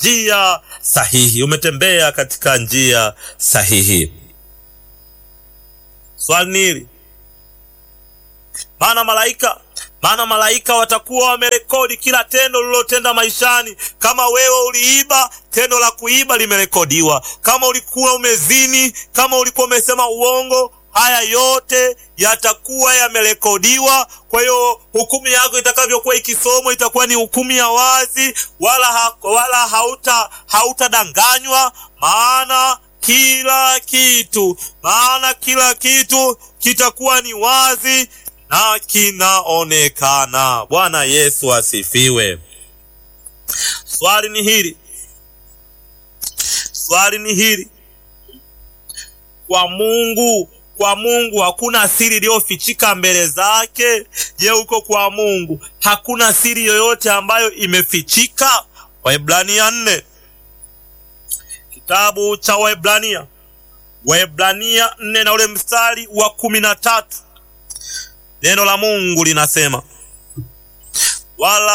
njia sahihi, umetembea katika njia sahihi. Swali ni hili, maana malaika maana malaika watakuwa wamerekodi kila tendo ulilotenda maishani. Kama wewe uliiba, tendo la kuiba limerekodiwa. Kama ulikuwa umezini, kama ulikuwa umesema uongo, haya yote yatakuwa yamerekodiwa. Kwa hiyo hukumu yako itakavyokuwa ikisomwa itakuwa ni hukumu ya wazi, wala ha, wala hauta hautadanganywa, maana kila kitu maana kila kitu kitakuwa ni wazi na kinaonekana. Bwana Yesu asifiwe. Swali ni hili, swali ni hili, kwa Mungu kwa Mungu hakuna siri iliyofichika mbele zake. Je, huko kwa Mungu hakuna siri yoyote ambayo imefichika? Waebrania nne, kitabu cha Waebrania, Waebrania nne na ule mstari wa kumi na tatu neno la Mungu linasema wala